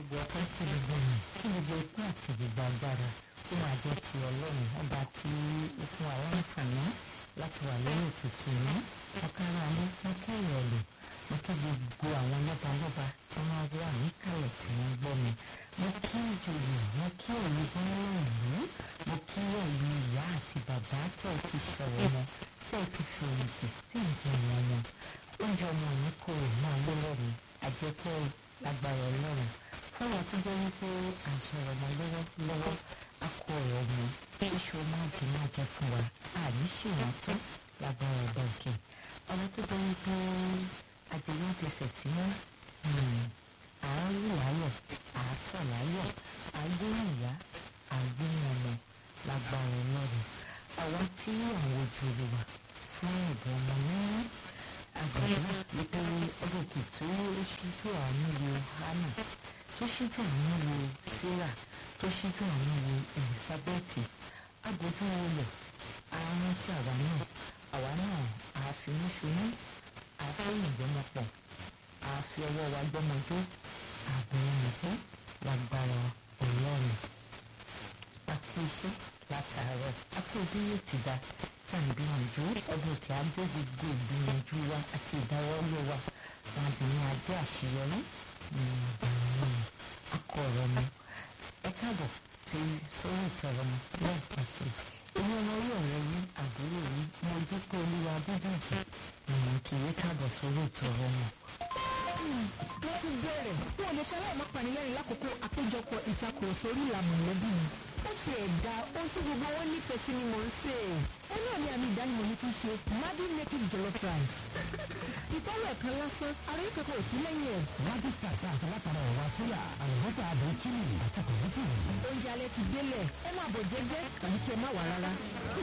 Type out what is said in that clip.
gbogbo ọpẹ́ kí gbogbo yìí kí gbogbo ikú àti gbogbo agbára ó máa jẹ́ ti ọlọ́run ọba tí ó fún wa láǹfààní láti wà lórí ètùtù yìí ọ̀kára ní mo kí ìrọ̀lẹ́ mo kí gbogbo àwọn lọ́balọ́ba tí wọ́n wà níkàlẹ̀ tí wọ́n gbọ́ mi mo kí ìjòyè mo kí ẹ̀yin gbọ́nrán ìlú mo kí ẹ̀yin ìyá àti bàbá tẹ̀ ti sọ̀rọ̀ wọn tẹ̀ ti fèyìntì tí ń jẹ wọn wọn oúnjẹ ọmọ yìí kò máa lé lẹ́nu àjẹpẹ́ lágbára ọlọ́run fún wa tó jẹ́ wípé à ń sọ̀rọ̀ ọmọ lọ́wọ́ lọ́wọ́ a kó ọ̀rọ̀ mu iṣu máa jẹ máa jẹ fún wa àní ṣèwọ̀n tó lágbára ọba òkè ọ̀rọ̀ tó jẹ́ wípé àjẹyàn fẹsẹ̀ sí mọ́ àárín láyọ̀ àásọ̀ láyọ̀ àgbóhùn ìyá àgbóhùn ọmọ lágbára ọlọ́run àwa tí àwọn ojú olùwà fún ẹ̀bùn ọmọ náà àgbàdo wípé ọdún kìtú ó ṣíjú àánú wo hannah tó ṣíjú àánú wo sarah tó ṣíjú àánú wo elizabeth agbójú olè àárín tí àwa náà àwa náà àfinúṣoyún àfẹ́yìn gbọ́mọpọ̀ àfi ọwọ́ wa gbọ́mọdé àgbọ̀nmọ̀pọ̀ lágbára ọlọ́run àfi iṣẹ́ látàárọ̀ àfi òbí yóò ti dá tí à ń gbìyànjú ọdún òkè abẹ́ gbogbo ìgbìyànjú wa àti ìdáwọ́lé wa wọn dì ní adé àṣeyọrí akọ ọ̀rọ̀ mi ẹ káàbọ̀ sí sórí ìtọ̀rọ̀ mi lẹ́ẹ̀kan sí i èmi ọmọ orí ọ̀rẹ́ yín àbúrò yín mo dúpẹ́ olúwa bíbélì ìmọ̀ kì í káàbọ̀ sórí ìtọ̀rọ̀ mi. wọ́n ti bẹ̀rẹ̀ fún olùṣàlẹ̀ mọ́panilẹ́rìn lákòókò àpéjọpọ̀ ìtakùrọ̀sọ orí ìlànà mọ̀lẹ́bí mi ó ti ẹ̀dá ohun tí gbogbo wọn nífẹ̀ẹ́ sí ni mò ń sè é. ó náà ní àmì ìdánimọ̀ mi ti ṣe madi native jollof rice. ìtọ́wò ẹ̀kan lásán ara yìí kankan ò sí lẹ́yìn ẹ̀. Magic Star tá a ṣe látara ẹ̀wà sóyà àlùbọ́sà àdó chili àti kòlófì. oúnjẹ alẹ́ ti délẹ̀ ẹ máa bọ̀ jẹ́jẹ́ tàbí kí ẹ má wà rárá.